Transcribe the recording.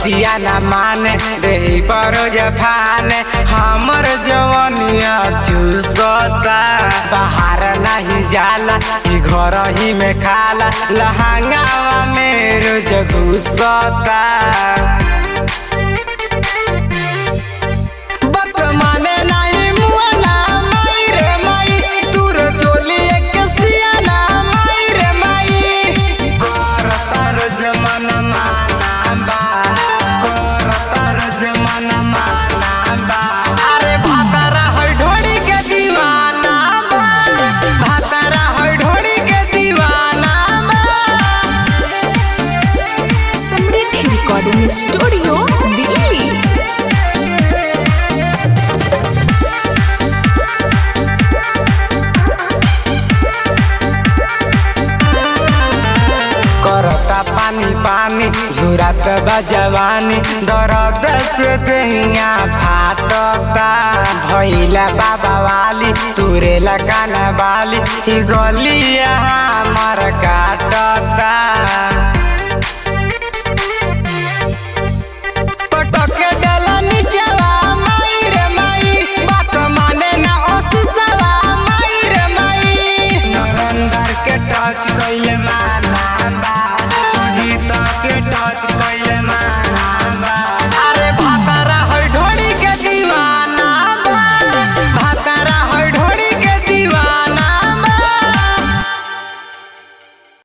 बतिया न माने दे पर जफाने हमर जवनिया चूसता बाहर नहीं जाला ई घर ही में खाला लहंगावा में रोज घुसता बात माने नाही मुआना माई रे माई दूर चोली एक सियाना माई रे माई करतार जमाना माना बा करतार जमाना माना बा अरे भातारा है ढोड़ी के दीवाना बा भातारा है ढोड़ी के दीवाना बा समृद्धि रिकॉर्डिंग स्टूडियो दिल्ली करता पानी पानी झुरात बा जवानी दर्द से दहिया फाटता भैला बाबा वाली तुरे काना वाली ही गलिया हमर काटता पटके डाला नीचवा माई रे माई बात माने ना ओससवा माई रे माई नरेंद्र के टच कइले माना बा सुजीत के टच कइले